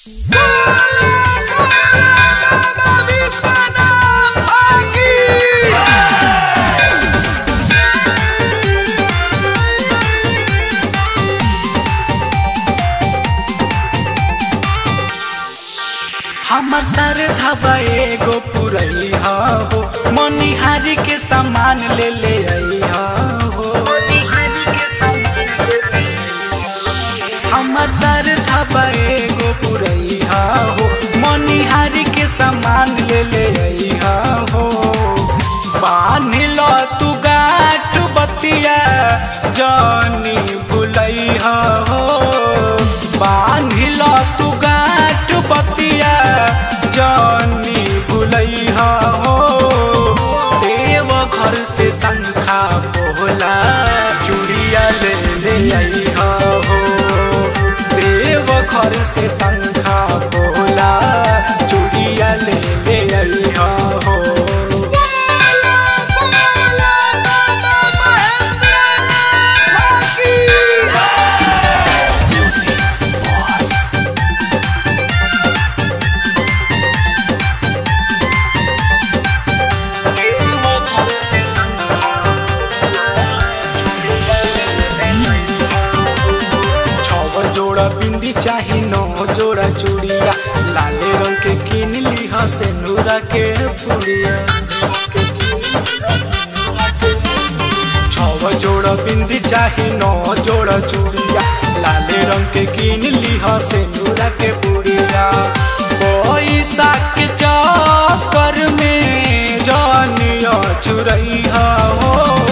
हमर सर धबा एगो पुरई हो मनिहारी के सामान ले ले आई हो हमर सर धबा एगो पुरई हो मनिहारी के सामान ले ले आई हो बान्हिल तू गाठ बतिया जानी भुलई हो बान्हिल तू गाठ बतिया जानी भुलई हो देव घर से शंखा बोला चूड़िया ले ले आई हो देव घर से शंखा बोला चूड़िया ले ले आई हो छव जोड़ा बिंदी चाही नौ जोड़ा चूड़िया लाले रंग के किन ली से नूरा के पुड़िया छव जोड़ा बिंदी चाही नौ जोड़ा चूड़िया लाले रंग के किन ली से नूरा के पुड़िया पैसा के चक्कर में जानिया चुरई हो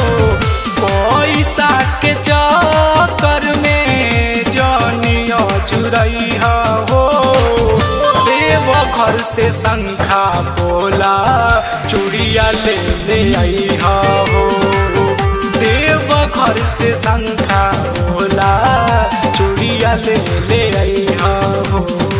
पैसा के चक्कर में जानिया चुरई हो देव घर से शंखा बोला चूड़िया ले ले आई हो देव घर से शंखा बोला चूड़िया ले ले आई हो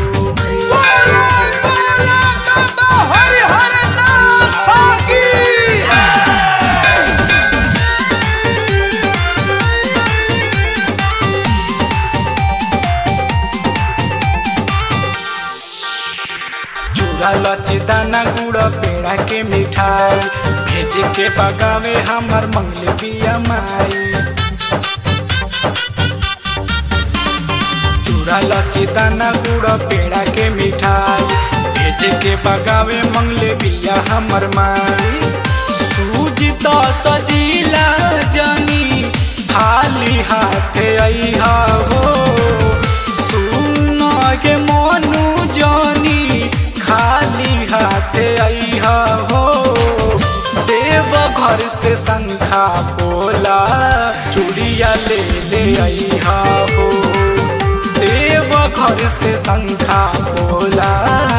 चूड़ा लची दाना गुड़ पेड़ा के मिठाई भेज के बगावे हमर मंगले बिया माई चूड़ा लची दाना गुड़ पेड़ा के मिठाई भेज के बगावे मंगले बिया हमर माई सूज तो सजीला जनी खाली हाथे आई हो सुन के मोनू जनी खाली हाथे आई हो देव घर से शंखा बोला चूड़िया ले ले आई हो देव घर से शंखा बोला